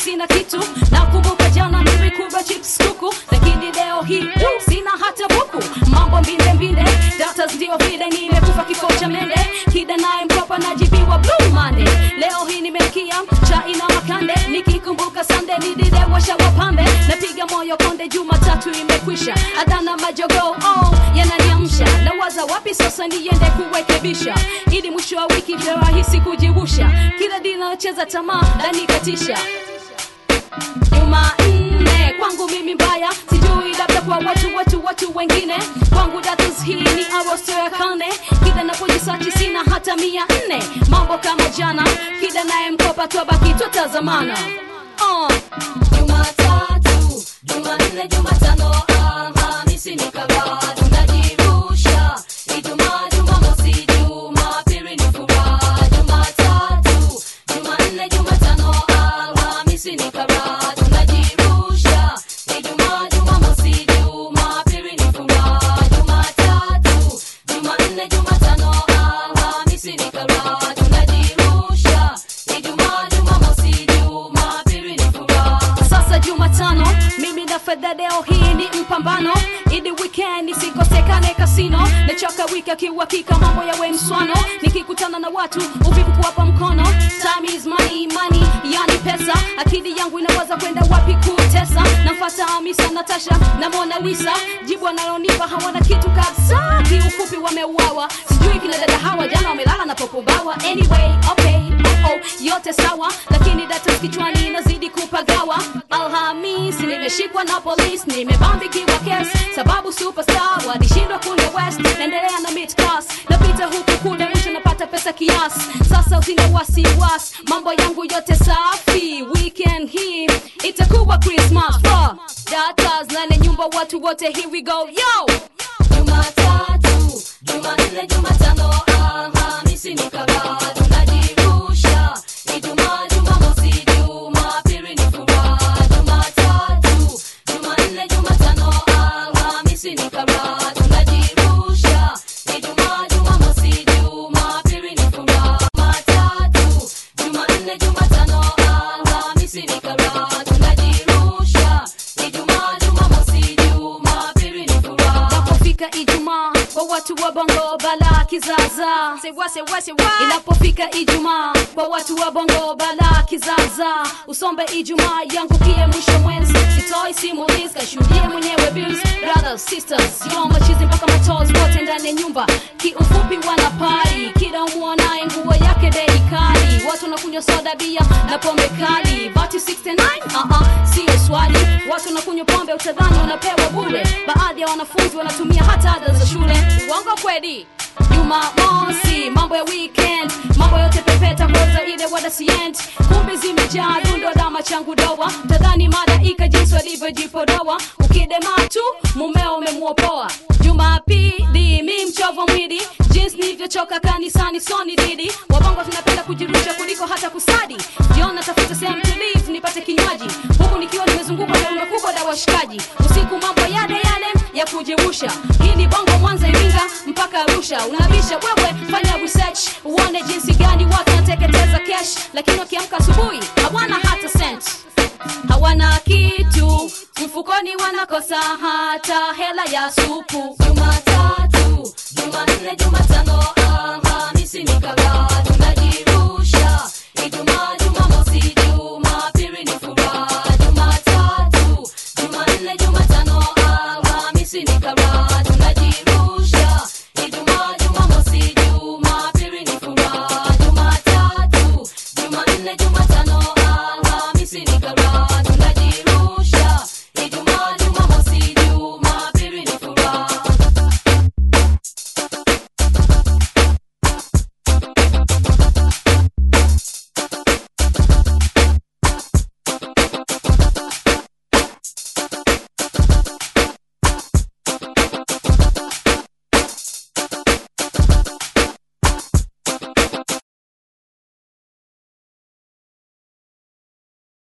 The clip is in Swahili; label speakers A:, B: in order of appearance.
A: sina kitu nakumbuka jana nilikula chips kuku lakini leo hii tu sina hata buku mambo mbinde mbinde datas ndio vile nimekufa kifo cha mende kida naye mkopa najibiwa blue monday leo hii nimekia chai na makande nikikumbuka sande nililewasha wapambe napiga moyo konde jumatatu imekwisha adhana majogo oh, yananiamsha nawaza wapi sasa niende kurekebisha ili mwisho wa wiki vyo rahisi kujibusha kila dinacheza tamaa lanikatisha jumanne kwangu mimi mbaya sijui labda kwa watu watu watu wengine kwangu datus hii ni arosto ya kane kila napojisachi sina hata mia nne mambo kama jana kila naye mkopa twabaki twatazamana uh. jumatatu jumanne jumatano alhamisi ni karaha tunajirusha ijumaa jumamosi jumapili ni furaha jumatatu jumanne jumatano alhamisi ni karaha tunajirusha ijumaa jumamosi jumapili ni furaha jumatatu jumanne jumatano alhamisi ni karaha tunajirusha ijumaa jumamosi jumapili ni furaha sasa jumatano mimi na fedha leo hii ni mpambano ili weekend isikosekane kasino nachoka wiki akiuhakika mambo yawe mswano nikikutana na watu uvivu kuwapa mkono time is money money yani pesa akili yangu inawaza kwenda wapi kutesa namfata amisa natasha na mona lisa jibu analonipa hawana kitu kabisa kiufupi wameuawa sijui kina dada hawa jana wamelala na popobawa anyway okay oh, oh, yote sawa lakini data kichwani inazidi kupagawa alhamisi nimeshikwa na polisi nimebambikiwa kes sababu superstar walishindwa kule west naendelea na mid class napita huku kule mwisho napata pesa kiasi sasa usina wasiwasi mambo yangu yote safi weekend hii itakuwa christmas uh, datas nane nyumba watu wote here we go yo jumatatu jumanne jumatano alhamisi ni karaha tunajirusha ijumaa jumamosi jumapili ni furaha jumatatu jumanne jumatano alhamisi ni karaha tunajirusha ijumaa jumamosi jumapili ni furaha jumatatu jumanne jumatano alhamisi ni karaha tunajirusha ijumaa jumamosi jumapili ni furaha inapofika ijumaa kwa watu wa bongo bala kizaza sewa sewa sewa inapofika ijumaa kwa watu wa bongo bala kizaza usombe ijumaa yangu kie mwisho mwenzi sitoi simulizi kashuhudie mwenyewe bills brothers sisters yo machizi mpaka matos wote ndani ya nyumba kiufupi wana pari kila umwonaye nguo yake bei kali watu wanakunywa soda bia na pombe kali bati 69 uh-uh, sio swali watu wanakunywa pombe utadhani wanapewa bure baadhi ya wanafunzi wanatumia hata ada za shule uongo kweli jumamosi mambo ya weekend mambo yote pepeta koza ile wadasient kumbe zimejaa rundo dama changu doa tadhani malaika jinsi walivyojipodoa ukidema tu mumeo umemwopoa jumapili mi mchovo mwili jinsi nilivyochoka kanisani soni didi wabongo tunapenda kujirusha kuliko hata kusadi jiona tafuta sehemu tulivu nipate kinywaji huku nikiwa nimezungukwa na rundo kubwa la washikaji usiku mambo yale yale ya kujirusha hii ni bongo mwanza iringa mpaka arusha unabisha wewe fanya research uone jinsi gani watu wanateketeza cash lakini wakiamka asubuhi hawana hata cent hawana kitu mfukoni wanakosa hata hela ya supu jumatatu jumanne jumatano alhamisi ni karaha tunajirusha ijumaa jumamosi jumapili ni furaha jumatatu jumanne jumatano alhamisi ni karaha